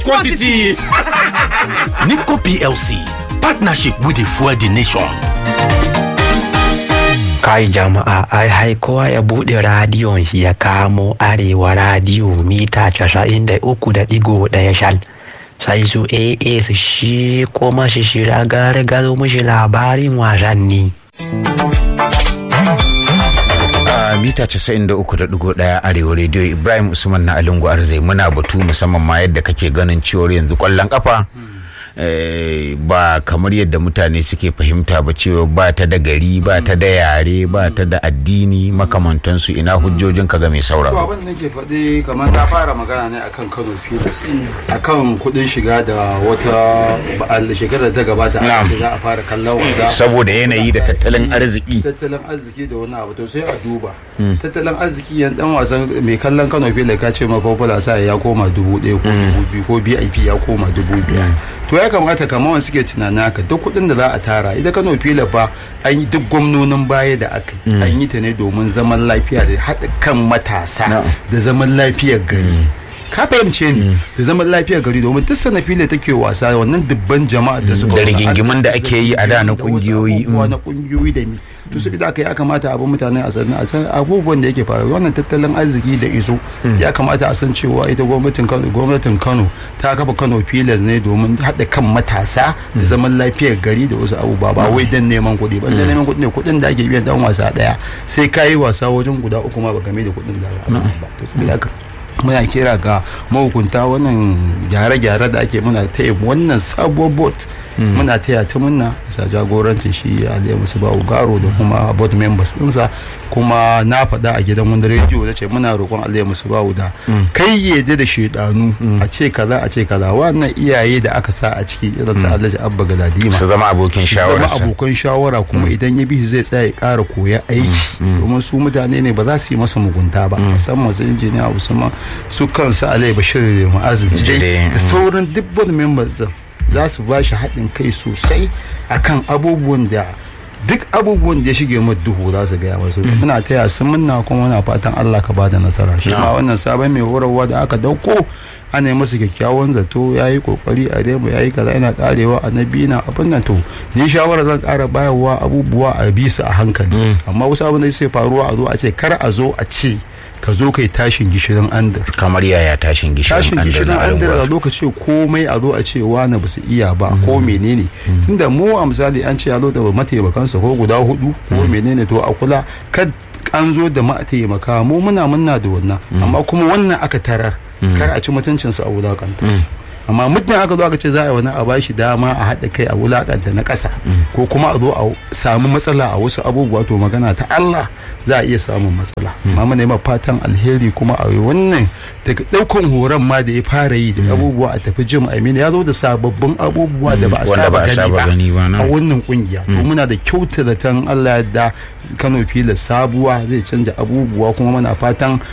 quantity. Nipco PLC, partnership with the fuel the nation. kai jama'a ai hai kowa ya bude radiyon shi ya kamo arewa radiyo mita casa'in da uku da digo daya shal sai su aa su shi kuma shi shira gare gado mushi labarin wasanni a mita 93.1 arewa rediyo ibrahim usman na alungu arzai muna batu musamman ma yadda kake ganin ciwon yanzu kwallon kafa eh, ba kamar yadda mutane suke fahimta ba cewa ba ta da gari ba ta da yare ba ta da addini makamantansu ina hujjojin ka ga mai to sauraro abin da nake faɗi kamar na fara magana ne akan kano filas akan kuɗin shiga da wata ba'al shekarar da gabata aka Na'am. ce za a fara kallon wasa saboda yanayi da tattalin arziki tattalin arziki da wani abu to sai a duba tattalin arziki yan dan wasan mai kallon kano filas ka ce ma popular sa ya koma dubu ɗaya ko dubu biyu ko bip ya koma dubu biyar to ya kamata kamar wani suke tunanin haka duk kuɗin da za a tara ita kano filas fa an yi duk gwamnonin baya da aka yi an yi ta ne domin zaman lafiya da haɗa kan matasa da zaman lafiyar gari ka fahimce ni da zaman lafiyar gari domin duk sanafi da take wasa wannan dubban jama'a da suka Da wani rigingimun da arziki ake yi a da na da wasu kungiyoyi, abubuwa mm. na kungiyoyi da mi to su da aka ya kamata abin mutane a san a san abubuwan da yake faruwa wannan tattalin arziki da iso ya kamata a san cewa ita gwamnatin Kano gwamnatin Kano ta kafa Kano Pilas ne domin haɗa kan matasa da zaman lafiyar gari da wasu abubuwa ba wai dan neman kuɗi ba dan neman kuɗi ne kuɗin da ake biyan dan wasa ɗaya sai ka yi wasa wajen guda uku ma ba game da kuɗin da za a ba to su haka muna kira ga mahukunta wannan gyare-gyare da ake muna taya wannan sabuwar bot muna taya ta muna bisa jagorancin shi aliyu musu ba garo da kuma board members dinsa kuma na faɗa a gidan wani rediyo na ce muna roƙon aliyu musu ba da kai yadda da shaidanu a ce kaza a ce kaza wannan iyaye da aka sa a ciki irin su alhaji abba galadima su zama abokin su zama shawararsa abokan shawara kuma idan ya bi shi zai tsaya ya ƙara koya aiki domin su mutane ne ba za su yi masa mugunta ba musamman su injiniya usman su kansu alai bashir ma'azin Jide, da sauran duk board members din za su ba shi haɗin kai sosai akan abubuwan da duk abubuwan da ya shige mu duhu za su gaya masu muna taya su muna kuma muna fatan Allah ka bada nasara shi ma wannan sabon mai horarwa da aka dauko ana yi masa kyakkyawan zato ya yi kokari a remu ya yi kaza yana karewa a nabi na abin nan to ni shawara zan kara bayarwa abubuwa a bi su a hankali amma wasu abin da sai faruwa a zo a ce kar a zo a ce ka zo kai tashin gishirin andar kamar yaya tashin gishirin tashin an gishirin na an dira alungu lokaci komai a zo a ce wani ba su iya ba ko menene tunda mu a misali an ce ya zo da mataimakansa ko guda hudu ko menene to a kula kad an zo da mataimaka mu muna munna da wannan amma kuma wannan aka tarar kar a ci mutuncinsu a wulakanta su amma muddin aka zo aka ce za a yi wani a bashi dama a haɗa kai a wulakanta na ƙasa ko kuma a zo a samu matsala a wasu abubuwa to magana ta Allah za a iya samun matsala amma muna yi fatan alheri kuma a yi wannan daga ɗaukan horon ma da ya fara yi da abubuwa a tafi jim amina ya zo da sababbin abubuwa da ba a Wanda ba a saba saba gani gani ba, ba na. a wannan kungiya to muna da kyauta da tan Allah yadda Kano fila sabuwa zai canja abubuwa kuma muna fatan